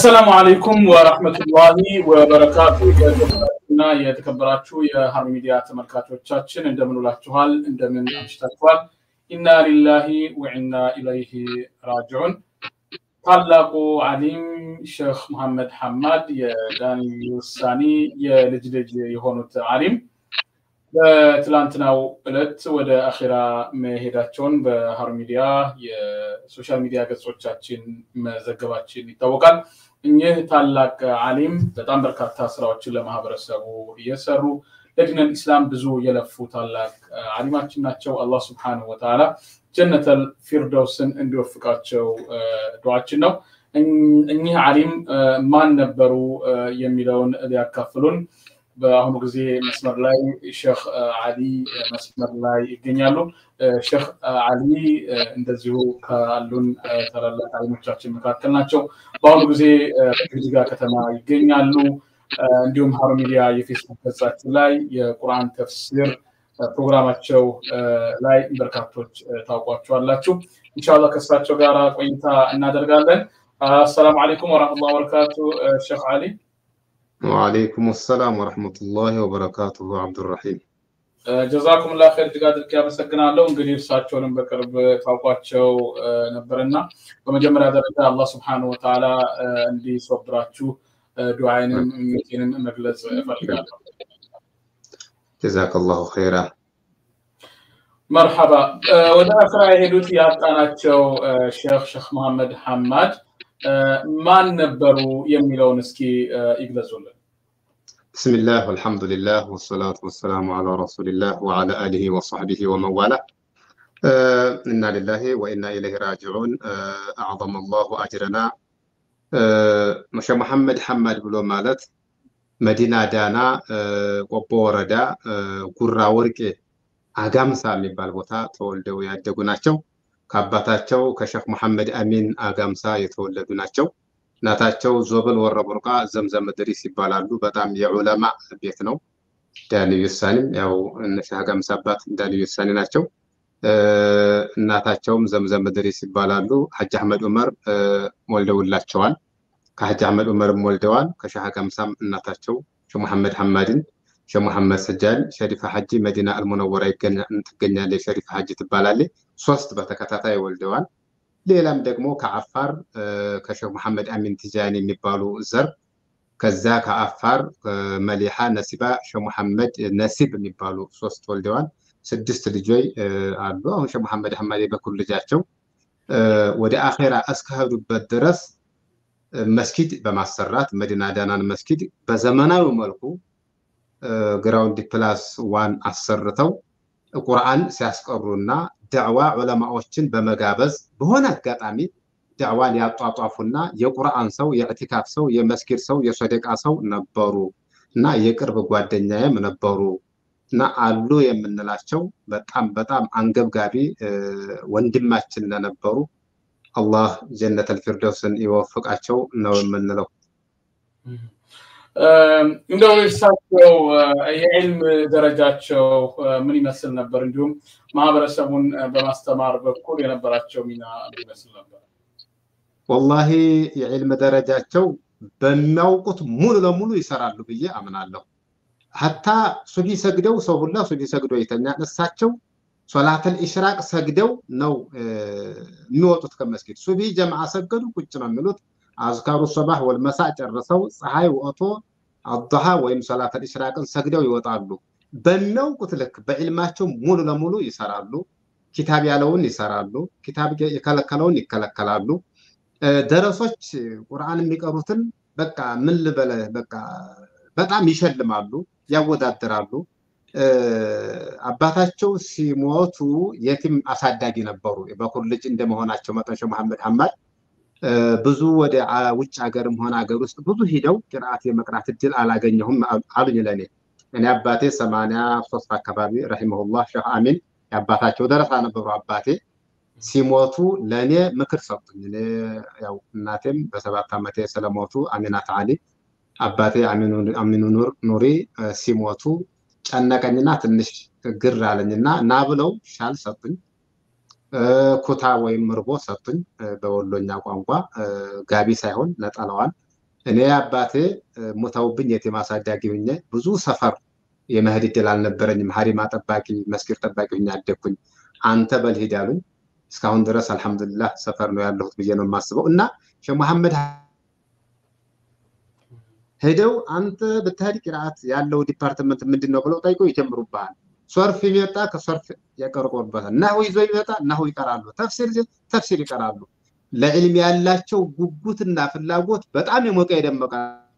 አሰላሙ አለይኩም ወረህመቱላሂ ወበረካቱ። የተከበራችሁና የተከበራችሁ የሀሩን ሚዲያ ተመልካቾቻችን እንደምን ውላችኋል? እንደምን አምሽታችኋል? ኢና ሊላሂ ወኢና ኢለይሂ ራጅዑን። ታላቁ ዓሊም ሼክ መሐመድ ሐማድ የዳኒ ውሳኒ የልጅ ልጅ የሆኑት ዓሊም በትላንትናው ዕለት ወደ አኼራ መሄዳቸውን በሀሩን ሚዲያ የሶሻል ሚዲያ ገጾቻችን መዘገባችን ይታወቃል። እኚህ ታላቅ ዓሊም በጣም በርካታ ስራዎችን ለማህበረሰቡ እየሰሩ ለዲነል ኢስላም ብዙ የለፉ ታላቅ ዓሊማችን ናቸው። አላህ ስብሐነሁ ወተዓላ ጀነተል ፊርደውስን እንዲወፍቃቸው ዱዓችን ነው። እኚህ ዓሊም ማን ነበሩ የሚለውን ሊያካፍሉን በአሁኑ ጊዜ መስመር ላይ ሼክ አሊ መስመር ላይ ይገኛሉ። ሼክ አሊ እንደዚሁ ካሉን ታላላቅ ዓሊሞቻችን መካከል ናቸው። በአሁኑ ጊዜ በጅግጅጋ ከተማ ይገኛሉ። እንዲሁም ሀሩን ሚዲያ የፌስቡክ ገጻችን ላይ የቁርአን ተፍሲር ፕሮግራማቸው ላይ በርካቶች ታውቋቸዋላችሁ። ኢንሻላህ ከእሳቸው ጋር ቆይታ እናደርጋለን። አሰላሙ አለይኩም ወረሕመቱላሂ ወበረካቱ ሼክ አሊ ወአለይኩም ሰላም ወረሕመቱላሂ ወበረካቱሁ አብዱራሂም ጀዛኩም ላ ኸይር እጅግ አድርጌ አመሰግናለሁ። እንግዲህ እርሳቸውንም በቅርብ ታውቋቸው ነበርና በመጀመሪያ ደረጃ አላህ ስብሐነሁ ወተዓላ እንዲሶብራችሁ ዱዓይንም ምኞቴንም መግለጽ እፈልጋለሁ። ጀዛከላሁ ኸይራ። መርሐባ። ወደ አስራ የሄዱት ያጣናቸው ሼክ ሼክ መሐመድ ሐማድ ማን ነበሩ የሚለውን እስኪ ይግለጹልን። ብስሚላህ ወልሐምዱሊላህ ወሰላቱ ወሰላሙ አላ ረሱሊላህ ወዓላ አሊሂ ወሰሕቢሂ ወመዋላ ኢና ሊላሂ ወኢና ኢለይሂ ራጅዑን አዕዘመ አላሁ አጅረና ሼህ መሐመድ ሐማድ ብሎ ማለት መዲና ዳና ቆቦ ወረዳ ጉራ ወርቄ አጋምሳ የሚባል ቦታ ተወልደው ያደጉ ናቸው። ከአባታቸው ከሼክ መሐመድ አሚን አጋምሳ የተወለዱ ናቸው። እናታቸው ዞብል ወረቡርቃ ዘምዘም ድሪስ ይባላሉ። በጣም የዑለማ ቤት ነው። ዳንዩ ሳኒም ያው እነ ሼህ አጋምሳ አባት ዳንዩ ሳኒ ናቸው። እናታቸውም ዘምዘም ድሪስ ይባላሉ። ሐጅ አህመድ ዑመር ወልደውላቸዋል። ከሐጅ አህመድ ዑመርም ወልደዋል። ከሼህ አጋምሳም እናታቸው ሼህ መሐመድ ሐማድን ሼህ መሐመድ ሰጃን ሸሪፋ ሐጂ መዲና አልሙነወራ ትገኛለች። ሸሪፋ ሐጂ ትባላለች። ሶስት በተከታታይ ወልደዋል። ሌላም ደግሞ ከአፋር ከሼህ መሐመድ አሚን ቲጃኒ የሚባሉ ዘር ከዛ ከአፋር መሊሓ ነሲባ ሼህ መሐመድ ነሲብ የሚባሉ ሶስት ወልደዋል። ስድስት ልጆች አሉ። አሁን ሼህ መሐመድ ሐማድ የበኩር ልጃቸው ወደ አኼራ እስከሄዱበት ድረስ መስጊድ በማሰራት መዲና ዳናን መስጊድ በዘመናዊ መልኩ ግራውንድ ፕላስ ዋን አሰርተው ቁርአን ሲያስቀሩና ዳዕዋ ዑለማዎችን በመጋበዝ በሆነ አጋጣሚ ዳዕዋን ያጧጧፉና የቁርአን ሰው፣ የእዕቲካፍ ሰው፣ የመስጊድ ሰው፣ የሶደቃ ሰው ነበሩ እና የቅርብ ጓደኛዬም ነበሩ እና አሉ የምንላቸው በጣም በጣም አንገብጋቢ ወንድማችን ለነበሩ አላህ ጀነተል ፊርደውስን ይወፍቃቸው ነው የምንለው። እንደው እርሳቸው የዕልም ደረጃቸው ምን ይመስል ነበር? እንዲሁም ማህበረሰቡን በማስተማር በኩል የነበራቸው ሚና ይመስል ነበር? ወላሂ የዕልም ደረጃቸው በሚያውቁት ሙሉ ለሙሉ ይሰራሉ ብዬ አምናለሁ። ሀታ ሱቢ ሰግደው ሰው ሁላ ሱቢ ሰግዶ ይተኛል። እሳቸው ሶላተል ኢሽራቅ ሰግደው ነው የሚወጡት ከመስጊድ። ሱቢ ጀምዓ ሰገዱ ቁጭ ነው የሚሉት። አዝካሩ ሶባህ ወልመሳ ጨርሰው ፀሐይ ወጥቶ አضሓ ወይም ሰላተል ኢሽራቅን ሰግደው ይወጣሉ። በሚያውቁት ልክ በዕልማቸው ሙሉ ለሙሉ ይሰራሉ። ኪታብ ያለውን ይሰራሉ። ኪታብ የከለከለውን ይከለከላሉ። ደረሶች ቁርአን የሚቀሩትን በቃ ምን ልበለ በቃ በጣም ይሸልማሉ፣ ያወዳድራሉ። አባታቸው ሲሞቱ የቲም አሳዳጊ ነበሩ። በኩር ልጅ እንደመሆናቸው መጠን ሼህ መሐመድ ሐማድ ብዙ ወደ ውጭ ሀገርም ሆነ ሀገር ውስጥ ብዙ ሂደው ቅርአት የመቅራት እድል አላገኘሁም አሉኝ ለእኔ። እኔ አባቴ ሰማንያ ሶስት አካባቢ ረሂመሁላህ ሼህ አሚን የአባታቸው ደረሳ ነበሩ። አባቴ ሲሞቱ ለእኔ ምክር ሰጡኝ። እኔ ያው እናቴም በሰባት ዓመቴ ስለሞቱ አሚናት አሊ አባቴ አሚኑ ኑሪ ሲሞቱ ጨነቀኝና ትንሽ ግር አለኝና ና ብለው ሻል ሰጡኝ። ኩታ ወይም ምርቦ ሰጡኝ። በወሎኛ ቋንቋ ጋቢ ሳይሆን ነጠላዋን እኔ አባቴ ሞተውብኝ የቲም አሳዳጊ ሁኜ ብዙ ሰፈር የመሄድ እድል አልነበረኝም። ሀሪማ ጠባቂ፣ መስጊድ ጠባቂ ሁኜ አደግኩኝ። አንተ በልሂድ አሉኝ። እስካሁን ድረስ አልሐምዱሊላህ ሰፈር ነው ያለሁት ብዬ ነው የማስበው እና ሼህ መሐመድ ሄደው አንተ ብትሄድ ቂርአት ያለው ዲፓርትመንት ምንድን ነው ብለው ጠይቆ ይጀምሩብሃል። ሶርፍ የሚመጣ ከሶርፍ ያቀርቆበታል። ናሁ ይዞ ይመጣ ናሁ ይቀራሉ። ተፍሲር ተፍሲር ይቀራሉ። ለዕልም ያላቸው ጉጉትና ፍላጎት በጣም የሞቀ የደመቀ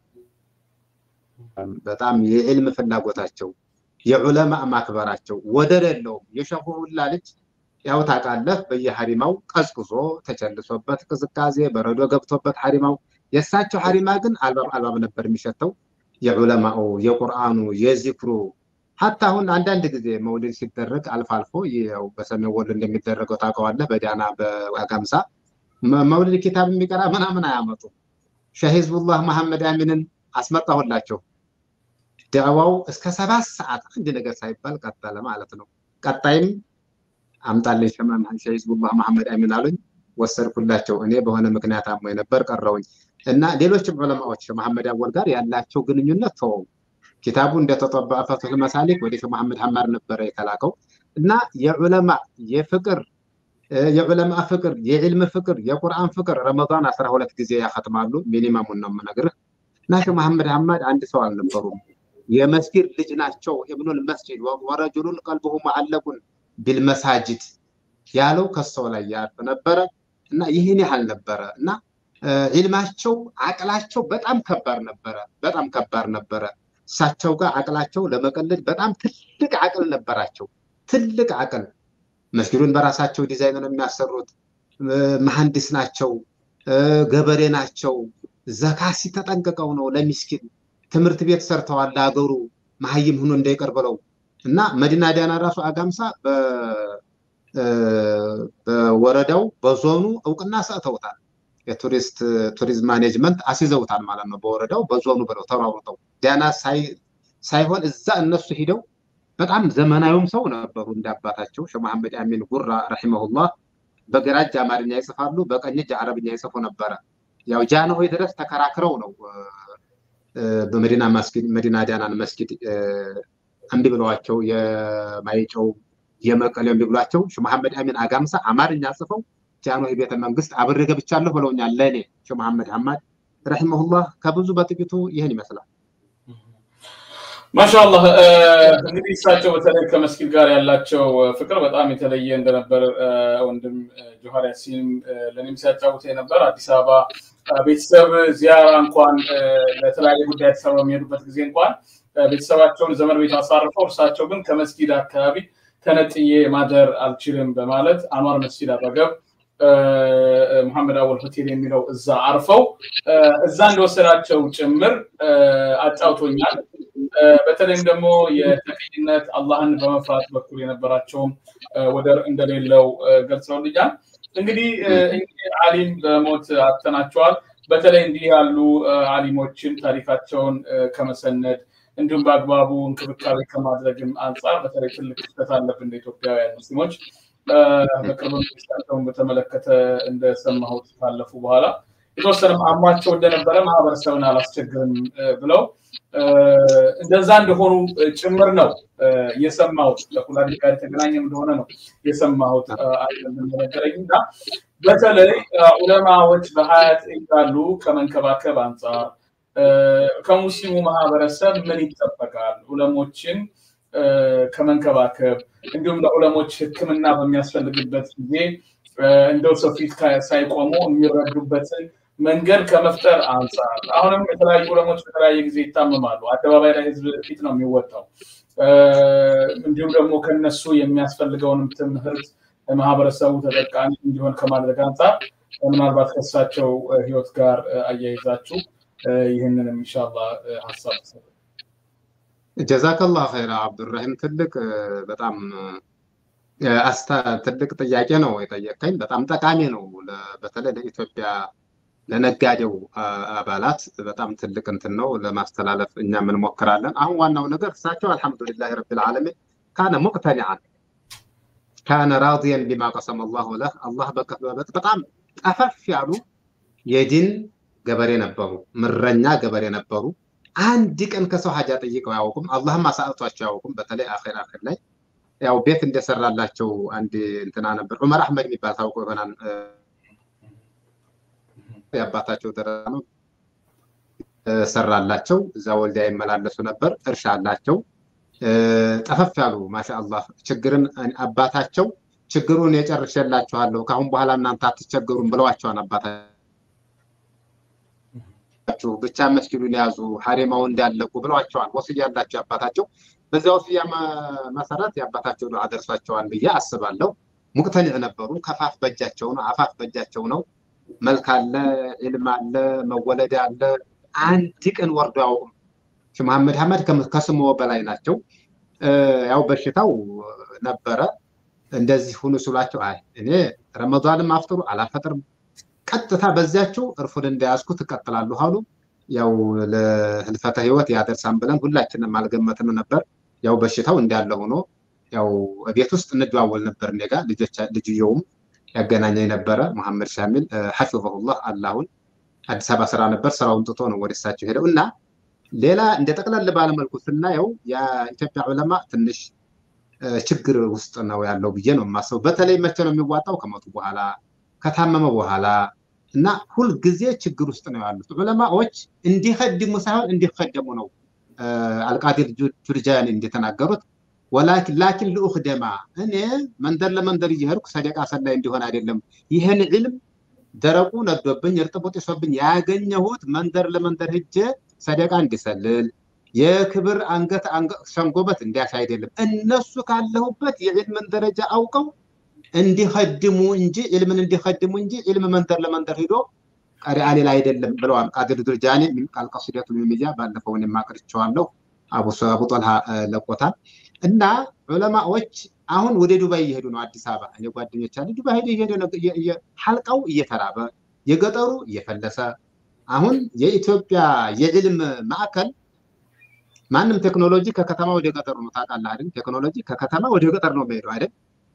በጣም የዕልም ፍላጎታቸው የዑለማ ማክበራቸው ወደር የለውም። የሸኹ ሁላ ልጅ ያው ታውቃለህ፣ በየሐሪማው ቀዝቅዞ ተቸልሶበት ቅዝቃዜ በረዶ ገብቶበት ሐሪማው የእሳቸው ሐሪማ ግን አልባብ አልባብ ነበር የሚሸተው። የዑለማው የቁርአኑ የዚክሩ ሀታ አሁን አንዳንድ ጊዜ መውሊድ ሲደረግ አልፎ አልፎ ያው በሰሜን ወሎ እንደሚደረገው ታውቀዋለህ። በዳና በአጋምሳ መውሊድ ኪታብ የሚቀራ ምናምን አያመጡም። ሸህ ሂዝቡላህ መሐመድ አሚንን አስመጣሁላቸው። ዳዕዋው እስከ ሰባት ሰዓት አንድ ነገር ሳይባል ቀጠለ ማለት ነው። ቀጣይም አምጣልኝ ሸህ ሂዝቡላህ መሐመድ አሚን አሉኝ። ወሰድኩላቸው። እኔ በሆነ ምክንያት አሞኝ ነበር ቀረውኝ እና ሌሎችም ዑለማዎች መሐመድ አወል ጋር ያላቸው ግንኙነት ተወው። ኪታቡ እንደተጠበቀ ፈትሑል መሳሊክ ወደ ሼህ መሐመድ ሐማድ ነበረ የተላከው እና የዑለማ የፍቅር የዑለማ ፍቅር የዕልም ፍቅር የቁርአን ፍቅር ረመዳን አስራ ሁለት ጊዜ ያኸትማሉ። ሚኒመሙን ነው የምነግርህ። እና ሼህ መሐመድ ሐማድ አንድ ሰው አልነበሩም። የመስጊድ ልጅ ናቸው። ኢብኑል መስጂድ ወረጁሉን ቀልቡሁ ሙዐለቁን ቢልመሳጅድ ያለው ከሰው ላይ ያርፍ ነበረ እና ይህን ያህል ነበረ እና ዒልማቸው አቅላቸው በጣም ከባድ ነበረ። በጣም ከባድ ነበረ። እሳቸው ጋር አቅላቸው ለመቀለድ በጣም ትልቅ አቅል ነበራቸው። ትልቅ አቅል መስጊዱን በራሳቸው ዲዛይን ነው የሚያሰሩት። መሐንዲስ ናቸው፣ ገበሬ ናቸው። ዘካሲ ተጠንቅቀው ነው ለሚስኪን ትምህርት ቤት ሰርተዋል ለሀገሩ መሀይም ሆኖ እንዳይቀር ብለው እና መዲና ዳና ራሱ አጋምሳ በወረዳው በዞኑ እውቅና ሰጥተውታል። የቱሪስት ቱሪዝም ማኔጅመንት አስይዘውታል ማለት ነው። በወረዳው በዞኑ ብለው ተሯሩጠው ዳና ሳይሆን እዛ እነሱ ሂደው በጣም ዘመናዊም ሰው ነበሩ። እንደ አባታቸው ሼህ መሐመድ አሚን ጉራ ረሂመሁላህ በግራ እጅ አማርኛ ይጽፋሉ፣ በቀኝ እጅ አረብኛ ይጽፉ ነበረ። ያው ጃንሆይ ድረስ ተከራክረው ነው በመዲና መስጊድ መዲና ዳናን መስጊድ እምቢ ብለዋቸው የማይጨው የመቀሌው እምቢ ብሏቸው ሼህ መሐመድ አሚን አጋምሳ አማርኛ ጽፈው ጃንሆይ ቤተ መንግስት አብሬ ገብቻለሁ ብለውኛል። ለእኔ ሼህ መሐመድ ሐማድ ረሂመሁላህ ከብዙ በጥቂቱ ይህን ይመስላል። ማሻአላህ እንግዲህ እሳቸው በተለይ ከመስጊድ ጋር ያላቸው ፍቅር በጣም የተለየ እንደነበር ወንድም ጆሃር ያሲን ለእኔም ሲያጫውት ነበር። አዲስ አበባ ቤተሰብ ዚያራ እንኳን ለተለያየ ጉዳይ አዲስ አበባ የሚሄዱበት ጊዜ እንኳን ቤተሰባቸውን ዘመን ቤት አሳርፈው እርሳቸው ግን ከመስጊድ አካባቢ ተነጥዬ ማደር አልችልም በማለት አኗር መስጊድ አጠገብ መሐመድ አወል ሆቴል የሚለው እዛ አርፈው እዛ እንደወሰዳቸው ጭምር አጫውቶኛል። በተለይም ደግሞ የተቀኝነት አላህን በመፍራት በኩል የነበራቸውም ወደር እንደሌለው ገልጸውልኛል። እንግዲህ አሊም በሞት አጥተናቸዋል። በተለይ እንዲህ ያሉ አሊሞችን ታሪካቸውን ከመሰነድ እንዲሁም በአግባቡ እንክብካቤ ከማድረግም አንጻር በተለይ ትልቅ ክፍተት አለብን እንደ ኢትዮጵያውያን ሙስሊሞች። በቅርብ መንግስታቸውን በተመለከተ እንደሰማሁት ካለፉ በኋላ የተወሰነም አሟቸው እንደነበረ ማህበረሰብን አላስቸግርም ብለው እንደዛ እንደሆኑ ጭምር ነው የሰማሁት። ከኩላሊት ጋር የተገናኘ እንደሆነ ነው የሰማሁት ነገረኝ እና በተለይ ዑለማዎች በሀያት እንዳሉ ከመንከባከብ አንጻር ከሙስሊሙ ማህበረሰብ ምን ይጠበቃል? ዑለሞችን ከመንከባከብ እንዲሁም ለዑለሞች ሕክምና በሚያስፈልግበት ጊዜ እንደው ሰው ፊት ሳይቆሙ የሚረዱበትን መንገድ ከመፍጠር አንጻር አሁንም የተለያዩ ዑለሞች በተለያየ ጊዜ ይታመማሉ። አደባባይ ላይ ህዝብ ፊት ነው የሚወጣው። እንዲሁም ደግሞ ከነሱ የሚያስፈልገውንም ትምህርት ማህበረሰቡ ተጠቃሚ እንዲሆን ከማድረግ አንጻር ምናልባት ከእሳቸው ህይወት ጋር አያይዛችሁ ይህንንም ኢንሻላ ሀሳብ ጀዛከላህ ኸይራ አብዱራሂም። ትልቅ በጣም አስታ ትልቅ ጥያቄ ነው የጠየቀኝ። በጣም ጠቃሚ ነው። በተለይ ለኢትዮጵያ ለነጋዴው አባላት በጣም ትልቅ እንትን ነው ለማስተላለፍ እኛም እንሞክራለን። አሁን ዋናው ነገር እሳቸው አልሐምዱሊላህ ረቢል ዓለሚን ካነ ሙቅተኒዓን ካነ ራዲየን ቢማ ቀሰመ ላሁ ለህ አላህ በጣም ጠፈፍ ያሉ የዲን ገበሬ ነበሩ፣ ምረኛ ገበሬ ነበሩ። አንድ ቀን ከሰው ሀጃ ጠይቀው አያውቁም። አላህም አሳጥቷቸው አያውቁም። በተለይ አኼር አኼር ላይ ያው ቤት እንደሰራላቸው አንድ እንትና ነበር ዑመር አህመድ የሚባል ታውቆ ይሆናል። የአባታቸው ደረጃ ነው ሰራላቸው። እዛ ወልዲያ ይመላለሱ ነበር። እርሻ አላቸው። ጠፈፍ ያሉ ማሻአላህ ችግርን አባታቸው ችግሩን የጨርሼላችኋለሁ ከአሁን በኋላ እናንተ አትቸገሩም ብለዋቸዋን አባታቸው ብቻ መስጊዱን ያዙ ሀሪማውን እንዳለቁ ብለዋቸዋል። ወስያ ያላቸው አባታቸው በዚያ ወስያ መሰረት የአባታቸው ዱዓ ደርሷቸዋል ብዬ አስባለሁ። ሙቅተኒዕ ነበሩ። ከፋፍ በእጃቸው ነው፣ አፋፍ በእጃቸው ነው። መልክ አለ፣ ዒልም አለ፣ መወለድ አለ። አንድ ቀን ወርዶ አያውቁም። ሼህ መሐመድ ሐመድ ከስሞ በላይ ናቸው። ያው በሽታው ነበረ። እንደዚህ ሁኑ ስሏቸው አይ እኔ ረመዷንም አፍጥሩ አላፈጥርም፣ ቀጥታ በዚያቸው እርፉን እንደያዝኩ ትቀጥላለሁ አሉ። ያው ለህልፈተ ህይወት ያደርሳን ብለን ሁላችንም አልገመትም ነበር። ያው በሽታው እንዳለ ሆኖ ያው ቤት ውስጥ እንደዋወል ነበር። እኔ ጋ ልጅየውም ያገናኘኝ ነበረ መሐመድ ሻሚል ሐፊظሁላህ አላሁን አዲስ አበባ ስራ ነበር። ስራውን ጥቶ ነው ወደ እሳቸው ሄደው እና ሌላ እንደ ጠቅለል ባለመልኩ ስናየው የኢትዮጵያ ዑለማ ትንሽ ችግር ውስጥ ነው ያለው ብዬ ነው የማስበው። በተለይ መቼ ነው የሚዋጣው? ከሞቱ በኋላ ከታመመ በኋላ እና ሁልጊዜ ችግር ውስጥ ነው ያሉት ዑለማዎች። እንዲኸድሙ ሳይሆን እንዲኸደሙ ነው አልቃዲር ጁርጃኒ እንደተናገሩት ወላኪን ላኪን ልኡክደማ እኔ መንደር ለመንደር እየሄድኩ ሰደቃ ሰላይ እንዲሆን አይደለም ይህን ዕልም ደረቁ ነዶብኝ እርጥቡ ጢሶብኝ ያገኘሁት መንደር ለመንደር ሂጄ ሰደቃ እንዲሰልል የክብር አንገት ሸንጎበት እንዲያሽ አይደለም። እነሱ ካለሁበት የዕልምን ደረጃ አውቀው እንዲኸድሙ እንጂ ዕልምን እንዲኸድሙ እንጂ ዕልም መንደር ለመንደር ሂዶ ቀሪ አሌል አይደለም ብለዋል ቃድር ዱርጃኒ ቃል ቀሲደቱ ልሚያ ባለፈውን የማቅርቸዋለሁ አቡ ጦልሃ ለቆታል። እና ዑለማዎች አሁን ወደ ዱባይ እየሄዱ ነው። አዲስ አበባ እኔ ጓደኞች አሉ ዱባይ ሄዱ እየሄዱ ነው። ሐልቃው እየተራበ የገጠሩ እየፈለሰ አሁን የኢትዮጵያ የዕልም ማዕከል ማንም ቴክኖሎጂ ከከተማ ወደ ገጠሩ ነው ታውቃለህ አይደል? ቴክኖሎጂ ከከተማ ወደ ገጠር ነው የሚሄደው አይደል?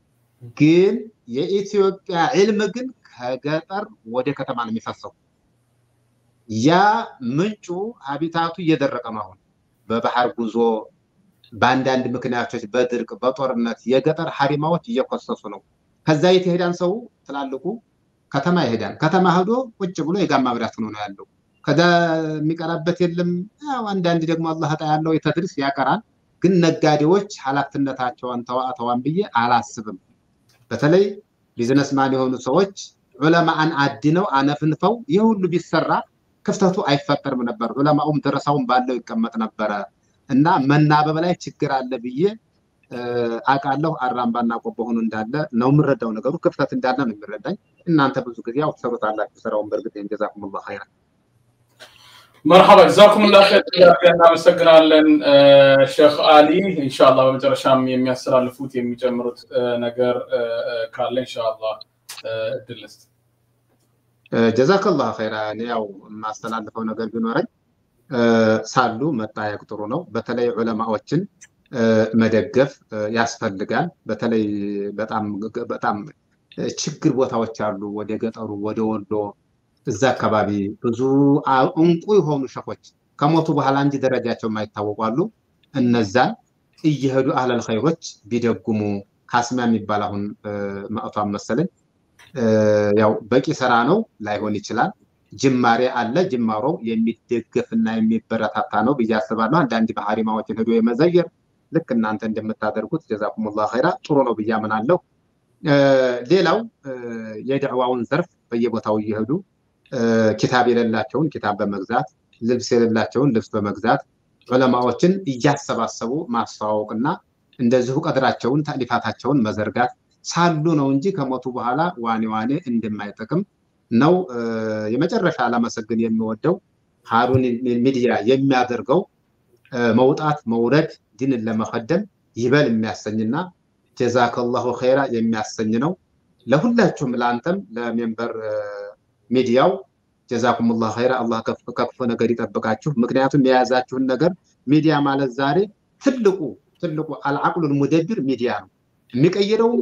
ግን የኢትዮጵያ ዕልም ግን ከገጠር ወደ ከተማ ነው የሚፈሰው። ያ ምንጩ ሀቢታቱ እየደረቀ ነው። አሁን በባህር ጉዞ በአንዳንድ ምክንያቶች በድርቅ በጦርነት የገጠር ሀሪማዎች እየኮሰሱ ነው። ከዛ የት ይሄዳን ሰው ትላልቁ ከተማ ይሄዳል። ከተማ ሄዶ ቁጭ ብሎ የጋማ ብዳት ሆኖ ነው ያለው። ከዛ የሚቀራበት የለም። ያው አንዳንድ ደግሞ አላህ ዕጣ ያለው የተድርስ ያቀራል። ግን ነጋዴዎች ኃላፊነታቸውን ተዋተዋን ብዬ አላስብም። በተለይ ቢዝነስማን የሆኑ ሰዎች ዑለማን አድነው አነፍንፈው ይህ ሁሉ ቢሰራ ክፍተቱ አይፈጠርም ነበር። ዑለማውም ደረሳውን ባለው ይቀመጥ ነበረ እና መናበብ ላይ ችግር አለ ብዬ አውቃለሁ። አራምባና ቆቦ ሆኖ እንዳለ ነው የምረዳው። ነገሩ ክፍተት እንዳለ ነው የሚረዳኝ። እናንተ ብዙ ጊዜ ያው ትሰሩታላችሁ ስራውን። በእርግጥ ጀዛኩሙላህ ኸይራ። መርሐባ ጀዛኩሙላህ ኸይር እናመሰግናለን ሼክ አሊ። ኢንሻአላህ በመጨረሻም የሚያስተላልፉት የሚጨምሩት ነገር ካለ ኢንሻአላህ እድል ልስጥ። ጀዛከላህ ኸይራ። እኔ ያው የማስተላልፈው ነገር ቢኖረኝ ሳሉ መጠያየቅ ጥሩ ነው። በተለይ ዑለማዎችን መደገፍ ያስፈልጋል። በተለይ በጣም በጣም ችግር ቦታዎች አሉ። ወደ ገጠሩ ወደ ወሎ እዛ አካባቢ ብዙ እንቁ የሆኑ ሸኾች ከሞቱ በኋላ እንጂ ደረጃቸው የማይታወቁ አሉ። እነዛን እየሄዱ አህለል ኸይሮች ቢደጉሙ ካስሚያ የሚባል አሁን መጥቷን መሰለኝ ያው በቂ ስራ ነው ላይሆን ይችላል። ጅማሬ አለ። ጅማሮው የሚደገፍና የሚበረታታ ነው ብዬ አስባለሁ። አንዳንድ ባህሪማዎችን ሄዶ የመዘየር ልክ እናንተ እንደምታደርጉት ጀዛኩሙላህ ኸይራ ጥሩ ነው ብዬ አምናለሁ። ሌላው የድዕዋውን ዘርፍ በየቦታው እየሄዱ ኪታብ የሌላቸውን ኪታብ በመግዛት ልብስ የሌላቸውን ልብስ በመግዛት ዑለማዎችን እያሰባሰቡ ማስተዋወቅና እንደዚሁ ቀድራቸውን ታሊፋታቸውን መዘርጋት ሳሉ ነው እንጂ ከሞቱ በኋላ ዋኔ ዋኔ እንደማይጠቅም ነው። የመጨረሻ ላመሰግን የሚወደው ሀሩን ሚዲያ የሚያደርገው መውጣት መውረድ ዲንን ለመከደም ይበል የሚያሰኝና ጀዛከላሁ ኸይራ የሚያሰኝ ነው። ለሁላችሁም ለአንተም ለሜምበር ሚዲያው ጀዛኩሙላህ ኸይራ አላህ ከክፉ ነገር ይጠብቃችሁ። ምክንያቱም የያዛችሁን ነገር ሚዲያ ማለት ዛሬ ትልቁ ትልቁ አልዓቅሉል ሙደቢር ሚዲያ ነው። የሚቀይረውም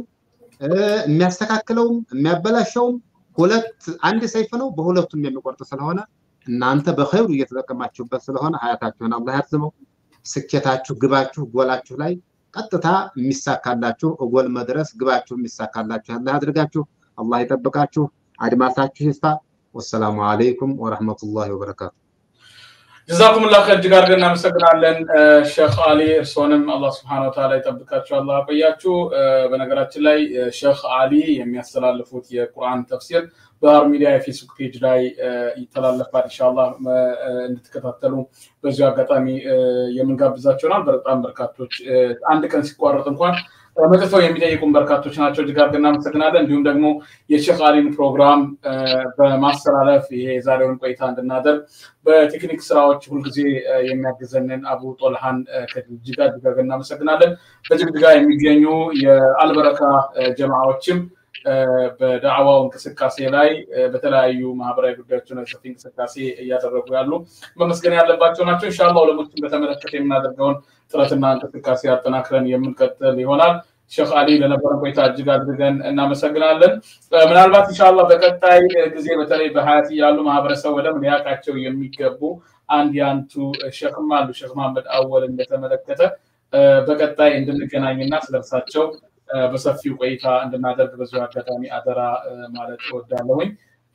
የሚያስተካክለውም የሚያበላሸውም ሁለት አንድ ሰይፍ ነው፣ በሁለቱም የሚቆርጥ ስለሆነ እናንተ በኸይሩ እየተጠቀማችሁበት ስለሆነ ሀያታችሁን አላህ ያርዝመው። ስኬታችሁ፣ ግባችሁ፣ ጎላችሁ ላይ ቀጥታ የሚሳካላችሁ እጎል መድረስ ግባችሁ የሚሳካላችሁ ያለ አድርጋችሁ አላህ ይጠብቃችሁ፣ አድማሳችሁ ይስፋ። ወሰላሙ አለይኩም ወረህመቱላሂ ወበረካቱ። ጀዛኩሙላህ ኸይር እጅግ አድርገን እናመሰግናለን ሼክ አሊ እርስዎንም አላህ ስብሐነ ወተዓላ ይጠብቃችሁ አላህ ያቆያችሁ በነገራችን ላይ ሼክ አሊ የሚያስተላልፉት የቁርአን ተፍሲር በሀር ሚዲያ የፌስቡክ ፔጅ ላይ ይተላለፋል ኢንሻአላህ እንድትከታተሉ በዚሁ አጋጣሚ የምንጋብዛቸው ናል በጣም በርካቶች አንድ ቀን ሲቋረጥ እንኳን መጥተው የሚጠይቁን በርካቶች ናቸው እጅግ አድርገን እናመሰግናለን እንዲሁም ደግሞ የሼክ አሊን ፕሮግራም በማስተላለፍ ይሄ የዛሬውን ቆይታ እንድናደርግ በቴክኒክ ስራዎች ሁልጊዜ የሚያግዘንን አቡ ጦልሃን ከጅግጅጋ እጅግ አድርገን እናመሰግናለን በጅግጅጋ የሚገኙ የአልበረካ ጀማዎችም በዳዕዋው እንቅስቃሴ ላይ በተለያዩ ማህበራዊ ጉዳዮች ላይ ሰፊ እንቅስቃሴ እያደረጉ ያሉ መመስገን ያለባቸው ናቸው። እንሻላ ዑለሞችን በተመለከተ የምናደርገውን ጥረትና እንቅስቃሴ አጠናክረን የምንቀጥል ይሆናል። ሼክ አሊ ለነበረን ቆይታ እጅግ አድርገን እናመሰግናለን። ምናልባት እንሻላ በቀጣይ ጊዜ በተለይ በሀያት ያሉ ማህበረሰብ ወደም ሊያውቃቸው የሚገቡ አንድ የአንቱ ሼክም አሉ ሼክ መሐመድ አወልን በተመለከተ በቀጣይ እንድንገናኝና ስለርሳቸው በሰፊው ቆይታ እንድናደርግ በዚሁ አጋጣሚ አደራ ማለት እወዳለሁኝ።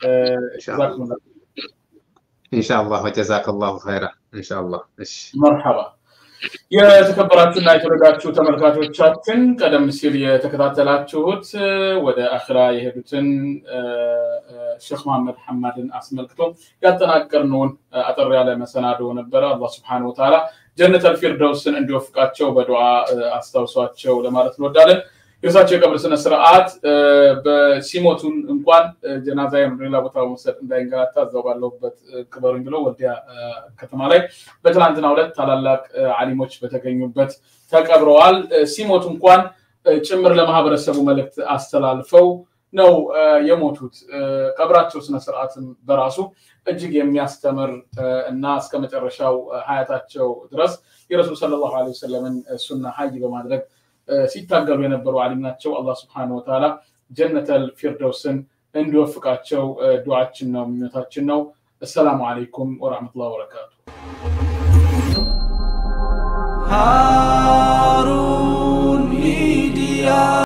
ኢንሻአላህ ወጀዛከላሁ ኸይራ ኢንሻአላህ። እሺ መርሐባ። የተከበራችሁና የተወደዳችሁ ተመልካቾቻችን ቀደም ሲል የተከታተላችሁት ወደ አኽራ የሄዱትን ሼክ መሐመድ ሐማድን አስመልክቶ ያጠናቀርነውን አጠር ያለ መሰናዶ ነበረ። አላህ ስብሐነሁ ወተዓላ ጀነተል ፊርደውስን እንዲወፍቃቸው በዱዓ አስታውሷቸው ለማለት እንወዳለን። የእርሳቸው የቀብር ስነ ስርዓት በሲሞቱን እንኳን ጀናዛዬን ሌላ ቦታ መውሰድ እንዳይንገላታ እዛው ባለሁበት ቅበሩኝ ብለው ወልዲያ ከተማ ላይ በትናንትናው ዕለት ታላላቅ አሊሞች በተገኙበት ተቀብረዋል። ሲሞቱ እንኳን ጭምር ለማህበረሰቡ መልእክት አስተላልፈው ነው የሞቱት። ቀብራቸው ስነስርዓትም በራሱ እጅግ የሚያስተምር እና እስከ መጨረሻው ሀያታቸው ድረስ የረሱል ሰለላሁ ዐለይሂ ወሰለምን ሱና ሀይ በማድረግ ሲታገሉ የነበሩ አሊም ናቸው። አላህ ስብሐነሁ ወተዓላ ጀነተል ፊርደውስን እንዲወፍቃቸው ዱዓችን ነው፣ ምኞታችን ነው። አሰላሙ አለይኩም ወረሕመቱላሂ ወበረካቱ። ሃሩን ሚዲያ